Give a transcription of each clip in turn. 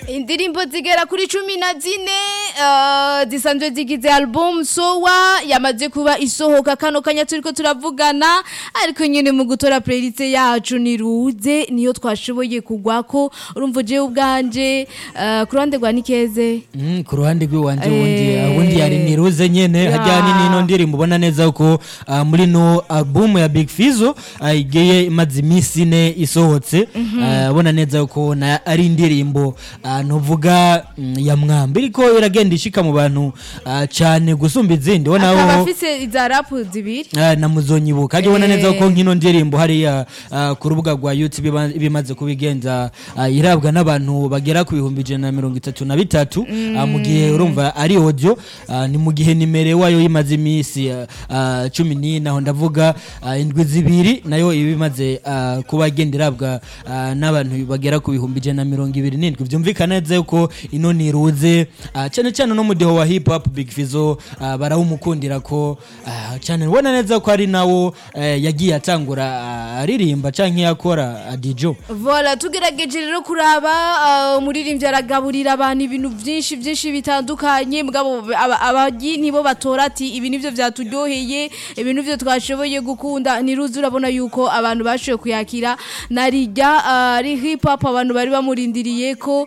indirimbo zigera kuri cumi na zine uh, zisanzwe zigize album sowa yamaze kuba isohoka kano kanya turiko turavugana ariko nyene mu gutora playlist yacu ni ruze niyo twashoboye kugwako urumva jewe ubwanje uh, ku ruhande rwa nikeze Mm, ku ruhande rw'iwanje wundi Eh. wundi yari niruze nyene Ya. hajyanye n'ino ndirimbo ubona neza ko ah, muri no album ya Big Fizzo ah, igiye imaze iminsi ine isohotse Ah, ubona neza ko na ari indirimbo ah, ntuvuga mm, ya mwamba iriko iragenda ishika mu bantu ah, cane gusumba izindi ubona akaba aho afise iza rap zibiri Ah, na muzonyibuka ajya ubona neza ko Eh. nkino ndirimbo hariya ah, ku rubuga rwa youtube iba- iba imaze kubigenza ah, irabwa n'abantu bagera ku bihumbi ijana na mirongo itatu na bitatu ah, mu gihe urumva ari audio ah, ni mu gihe nimero wayo imaze iminsi ah, ah, cumi n'ine aho ndavuga ah, indwi zibiri nayo iba imaze ah, kuba igenda irabwa ah, n'abantu bagera ku bihumbi ijana na mirongo ibiri n'indwi byumvikana neza yuko ino niruze ah, cyane cyane no mu diho wa hip hop big fizo ah, barawumukundira ko ah, cyane ubona neza ko ari nawo eh, yagiye atangura ah, aririmba canke yakora adijo Vola tugerageje rero kuraba uh, umuririmbyi aragaburira abantu ibintu byinshi byinshi bitandukanye mugabo aba- abagi nibo batora ati ibi nivyo vyaturyoheye ibi nivyo twashoboye gukunda niruzi urabona yuko abantu bashoboye kuyakira narijya uh, ari hip hop abantu bari bamurindiriye ko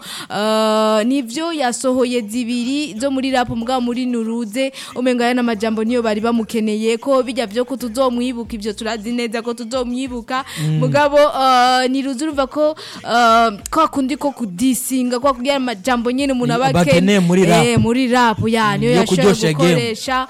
uh, nivyo yasohoye zibiri zo muri rap mugabo muri nuruze umenga yana majambo niyo bari bamukeneye ko bijya vyo ko tuzomwibuka ivyo turazi neza ko tuzomwibuka mugabo uh, niruzi urumva ko uh, kwa kundi ko kudisinga kwa kugira amajambo nyene umuntu aba Bakeneye muri rap. eh, muri rap ya niyo yo yashoboye kuryosha game. gukoresha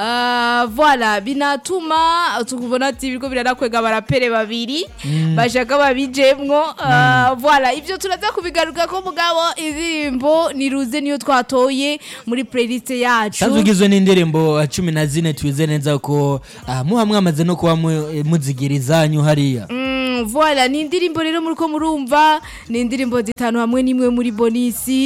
uh, voilà binatuma tukubona ati biriko biranakwega barapere babiri bashaka babijemwo uh, voilà ivyo turaza kubigaruka ko mugabo indirimbo niruze niyo twatoye muri playlist yacu sanzwe ugizwe n'indirimbo ah, cumi na zine twize neza ko ah, muha mwamaze no kuba mu- eh, muzigira izanyu hariya Mm, voilà ni indirimbo rero muriko murumva ni indirimbo zitanu hamwe n'imwe muri bonisi